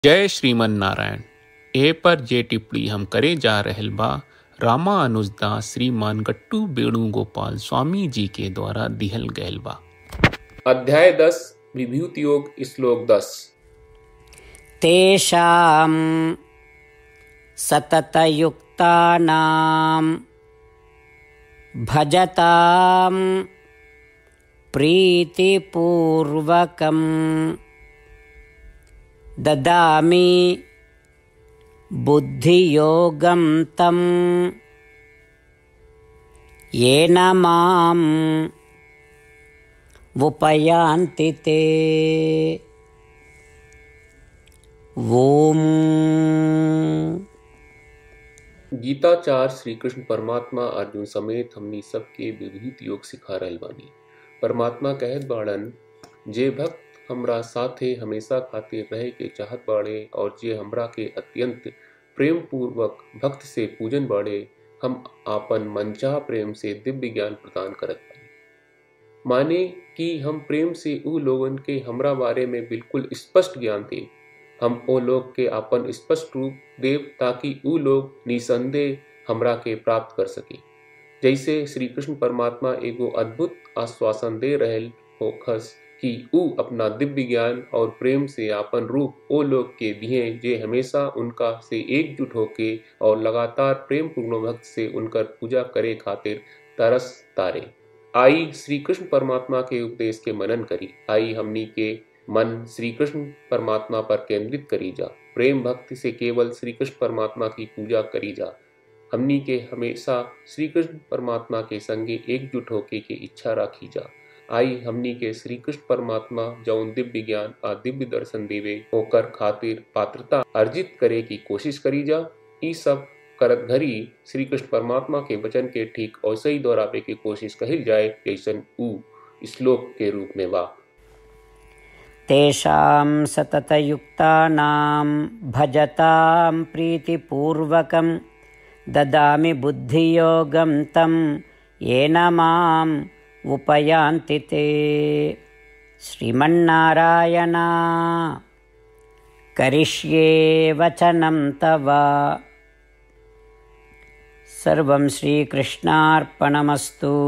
जय श्रीमन नारायण ए पर जे टिप्पणी हम करे जा रहल बा रामा अनुजदास श्रीमान गट्टू वेणुगोपाल स्वामी जी के द्वारा दिहल गयल बा अध्याय दस विभूति योग श्लोक दस तेषां सततयुक्तानां भजतां प्रीतिपूर्वकं ददामि बुद्धियोगं तं येन माम् उपयान्ति ते ॐ गीताचार श्री कृष्ण परमात्मा अर्जुन समेत हमनी सबके विभूत योग सिखा रहल बानी परमात्मा कहत बाड़न जे भक्त हमरा साथे हमेशा खातिर रहे के चाहत बाड़े और जे हमरा के अत्यंत प्रेम पूर्वक भक्त से पूजन बाड़े हम आपन मनचाह प्रेम से दिव्य ज्ञान प्रदान करत बानी माने कि हम प्रेम से ऊ लोगन के हमरा बारे में बिल्कुल स्पष्ट ज्ञान दे हम ओ लोग के अपन स्पष्ट रूप देव ताकि ऊ लोग निसंदेह हमरा के प्राप्त कर सके जैसे श्री कृष्ण परमात्मा एगो अद्भुत आश्वासन दे रहल होखस कि ऊ अपना दिव्य ज्ञान और प्रेम से आपन रूप ओ लोग के दिए जे हमेशा उनका से एकजुट होके और लगातार प्रेम पूर्ण भक्त से उनकर पूजा करे खातिर तरस तारे आई श्री कृष्ण परमात्मा के उपदेश के मनन करी आई हमनी के मन श्री कृष्ण परमात्मा पर केंद्रित करी जा प्रेम भक्ति से केवल श्री कृष्ण परमात्मा की पूजा करी जा हमनी के हमेशा श्री कृष्ण परमात्मा के संगे एकजुट होके के इच्छा राखी जा आई हमनी के श्री कृष्ण परमात्मा जौन दिव्य ज्ञान आ दिव्य दर्शन देवे होकर खातिर पात्रता अर्जित करे की कोशिश करी जा ई सब करत घरी श्री कृष्ण परमात्मा के वचन के ठीक वैसे ही दोहरावे की कोशिश कहिल जाए जैसन ऊ श्लोक के रूप में बा तेषां सततयुक्तानां भजतां प्रीतिपूर्वकं ददामि बुद्धियोगं तं येन माम् उपयान्ति ते श्रीमन्नारायण करिष्ये वचनं तव सर्वं श्रीकृष्णार्पणमस्तु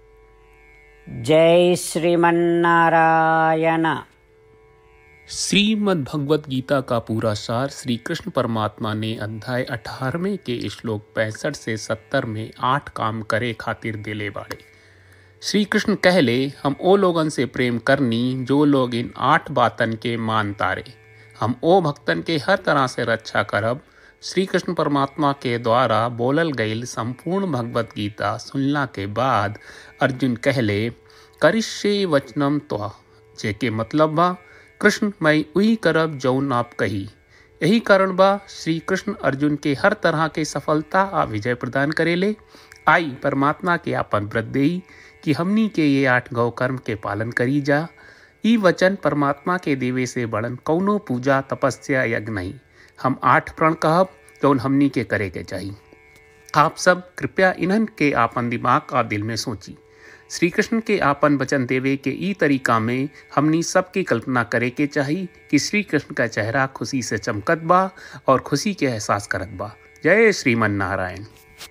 जय श्रीमन्नारायण श्रीमद् भगवत गीता का पूरा सार श्री कृष्ण परमात्मा ने अध्याय 18वें के श्लोक 65 से 70 में आठ काम करे खातिर दिले बाड़े श्री कृष्ण कहले हम ओ लोगन से प्रेम करनी जो लोग इन आठ बातन के मान तारे हम ओ भक्तन के हर तरह से रक्षा करब श्री कृष्ण परमात्मा के द्वारा बोलल गईल संपूर्ण भगवत गीता सुनला के बाद अर्जुन कहले करिष्ये वचनम त्वा जेके मतलब बा कृष्ण मैं उही करब जौन आप कही यही कारण बा श्री कृष्ण अर्जुन के हर तरह के सफलता आ विजय प्रदान करेले आई परमात्मा के आपन व्रत देई कि हमनी के ये आठ गौ कर्म के पालन करी जा ई वचन परमात्मा के देवे से बड़न कौनो पूजा तपस्या यज्ञ नहीं हम आठ प्रण कहब जौन हमनी के करे के चाहिए आप सब कृपया इन्हन के आपन दिमाग और दिल में सोची श्री कृष्ण के आपन वचन देवे के ई तरीका में हमनी सबकी कल्पना करे के चाहिए कि श्री कृष्ण का चेहरा खुशी से चमकत बा और खुशी के एहसास करत बा जय श्रीमन नारायण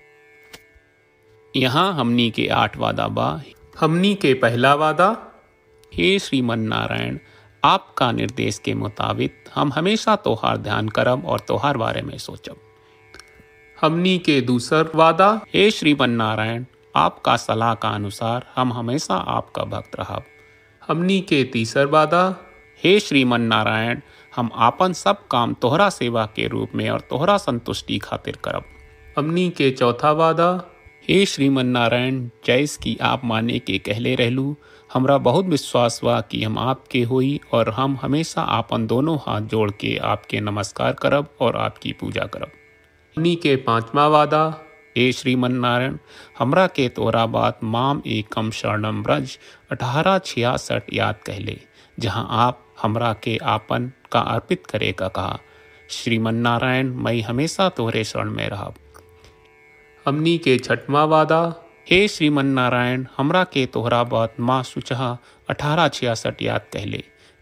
यहाँ हमनी के आठ वादा बा हमनी के पहला वादा हे श्रीमन नारायण आपका निर्देश के मुताबिक हम हमेशा तोहार ध्यान करब और तोहार बारे में सोचब हमनी के दूसर वादा हे श्रीमन नारायण आपका सलाह का अनुसार हम हमेशा आपका भक्त रहब हमनी के तीसर वादा हे श्रीमन नारायण हम आपन सब काम तोहरा सेवा के रूप में और तोहरा संतुष्टि खातिर करब हमनी के चौथा वादा हे श्रीमन नारायण जैस की आप माने के कहले रहलू हमरा बहुत विश्वास बा कि हम आपके होई और हम हमेशा आपन दोनों हाथ जोड़ के आपके नमस्कार करब और आपकी पूजा करब हमनी के पांचवा वादा हे श्रीमन नारायण हमरा के तोरा बात माम एकम शरणम ब्रज अठारह छियासठ याद कहले जहाँ आप हमरा के आपन का अर्पित करे का कहा श्रीमन नारायण मैं हमेशा तोहरे शरण में रहब हमनी के छठवा वादा हे श्रीमन नारायण हमरा के तोहरा बात माँ सुचहा अठारह छियासठ याद कहले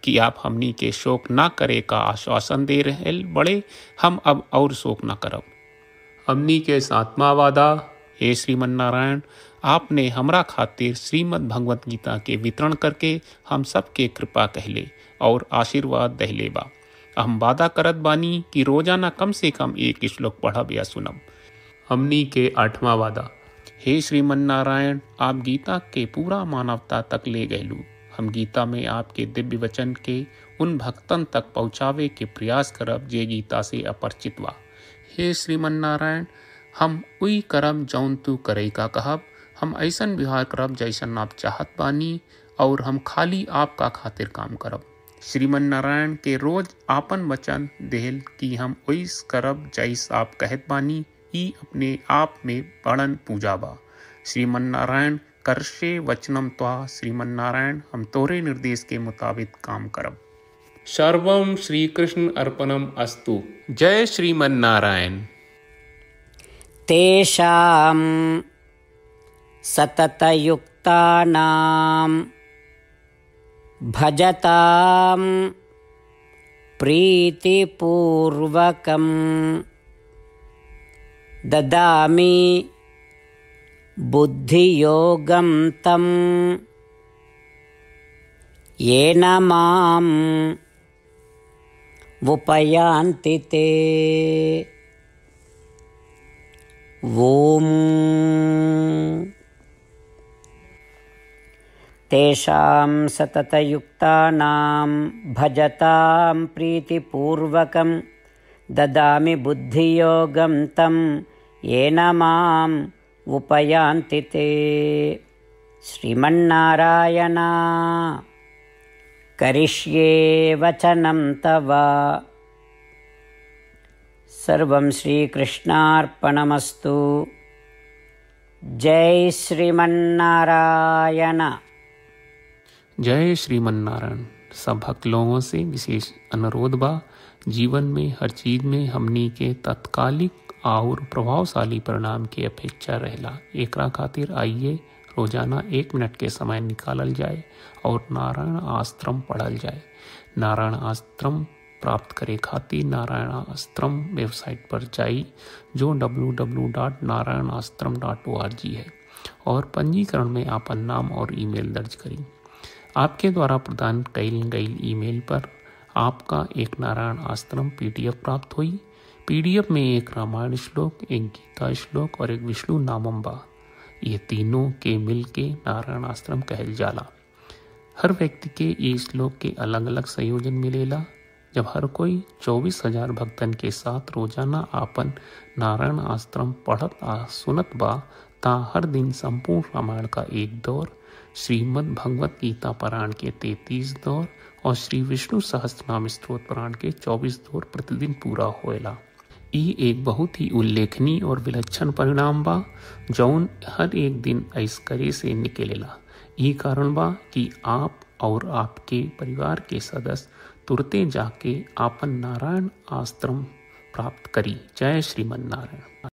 कि आप हमनी के शोक ना करे का आश्वासन दे रहे बड़े हम अब और शोक ना करब हमनी के सातवा वादा हे श्रीमन नारायण आपने हमरा खातिर श्रीमद् भगवत गीता के वितरण करके हम सबके कृपा कहले और आशीर्वाद दहले बा हम वादा करत बानी कि रोजाना कम से कम एक श्लोक पढ़ब या सुनब हमनी के आठवां वादा हे श्रीमन नारायण आप गीता के पूरा मानवता तक ले गयलू हम गीता में आपके दिव्य वचन के उन भक्तन तक पहुँचावे के प्रयास करब जे गीता से अपरिचित बा हे श्रीमन नारायण हम उई करब जौन तू करे का कहब हम ऐसन व्यवहार करब जैसन आप चाहत बानी और हम खाली आपका खातिर काम करब श्रीमन नारायण के रोज आपन वचन देहल कि हम ओइस करब जैस आप कहत बानी ई अपने आप में बड़न पूजा बा श्रीमन नारायण करशे वचनम त्वा श्रीमन नारायण हम तोरे निर्देश के मुताबिक काम करब सर्वम श्री कृष्ण अर्पणम अस्तु जय श्रीमन नारायण तेषां सततयुक्तानां भजतां प्रीतिपूर्वकं ददामि बुद्धियोगं तं येन माम् उपयान्ति ते ॐ तेषां सततयुक्तानां भजतां प्रीतिपूर्वकं ददामि बुद्धियोगं तं येन माम् उपयान्ति ते श्रीमन्नारायण करिष्ये वचनं तव सर्वं श्रीकृष्णार्पणमस्तु जय श्रीमन्नारायण जय श्रीमन नारायण सब भक्त लोगों से विशेष अनुरोध बा जीवन में हर चीज में हमनी के तत्कालिक और प्रभावशाली परिणाम की अपेक्षा रहला एकरा खातिर आइए रोजाना एक मिनट के समय निकालल जाए और नारायण आश्रम पढ़ल जाए नारायण आश्रम प्राप्त करे खातिर नारायण आश्रम वेबसाइट पर जाई जो www.narayanaashram.org है और पंजीकरण में आपन नाम और ईमेल दर्ज करी आपके द्वारा प्रदान कईल गई ईमेल पर आपका एक नारायण आश्रम पीडीएफ प्राप्त हुई पीडीएफ में एक रामायण श्लोक एक गीता श्लोक और एक विष्णु नामम बा ये तीनों के मिल के नारायण आश्रम कहल जाला हर व्यक्ति के ये श्लोक के अलग अलग संयोजन मिलेला जब हर कोई चौबीस हजार भक्तन के साथ रोजाना आपन नारायण आश्रम पढ़त आ सुनत बा ता हर दिन संपूर्ण रामायण का एक दौर श्रीमद् भगवत गीता पारायण के तैतीस दौर और श्री विष्णु सहस्त्रनाम स्त्रोत पारायण के चौबीस दौर प्रतिदिन पूरा होएला ई एक बहुत ही उल्लेखनीय और विलक्षण परिणाम बा जौन हर एक दिन ऐसकरे से निकलेला ई कारण बा कि आप और आपके परिवार के सदस्य तुरते जाके आपन नारायण आश्रम प्राप्त करी जय श्रीमन नारायण